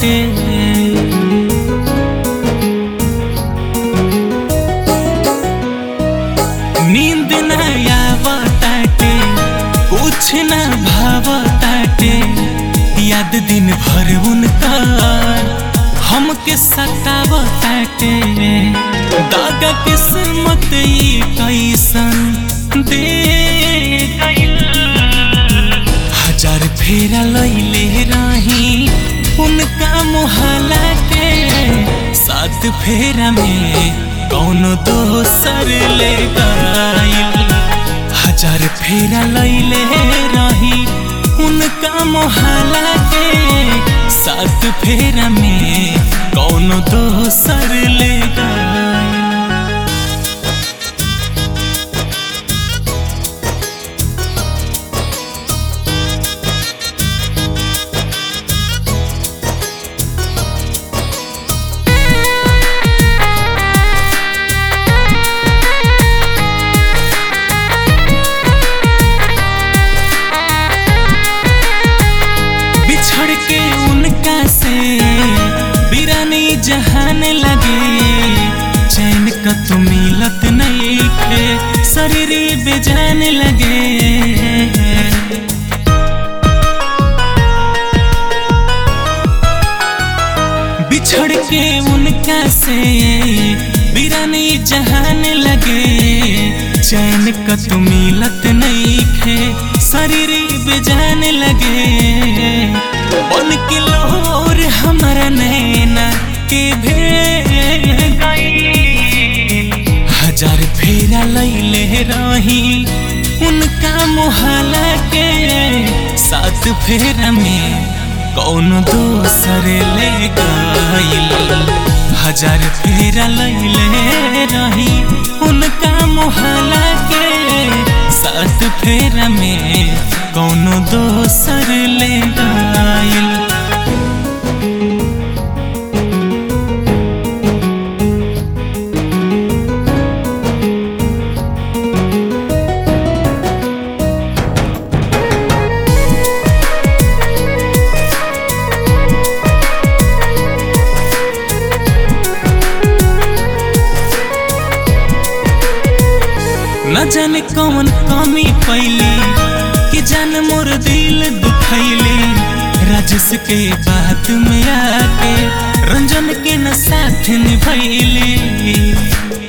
ताटे नींद न आवताटे कुछ न भावताटे याद दिन भर उनका हमके सतावताटे दागा किस्मत ई कैसन दे गइल हजार फेरा लैले रही उनका मुहला के सात फेरा में कौनो दोसर ले गइल हजार फेरा लैले रही उनका मोहला के सात फेरा में कौनो दोसर ले गइल बिछड़ के उनका से बिरानी जहान लगे चैन का तो मिलत नहीं खे शरीर बेजान लगे बिछड़ के उनका से बिरानी जहान लगे चैन का तो मिलत नहीं खे शरीर बेजान लगे बन के लोर हमारा नैना के भे गई हजार फेरा लैले रही उनका मुहला के सात फेरा में कौन दोसर ले गइल हजार फेरा लैले रही उनका मुहला के सात फेरा में कौन दोसर ले गइल न जाने कौन कमी पैली कि जान मोर दिल दुखैली राजस के बात में आके रंजन के न साथ निभैली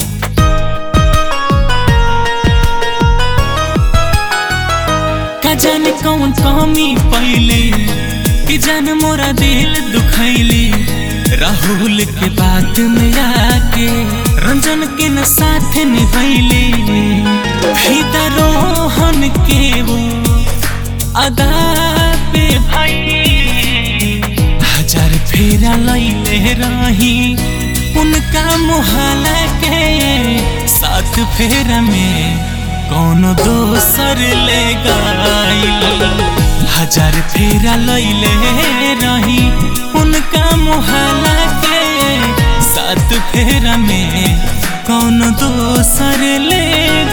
का जाने कौन कमी पैली कि जान मोरा दिल दुखैली राहुल के बात में आके रंजन के न साथ निभैली फिदा रोहन के वो अदा पे भाई हजार फेरा लैले रही उनका मुहला के सात फेरा में कौनो दोसर ले गइल हजार फेरा लैले रही उनका मुहला के सात फेरा में कौन दोसर ले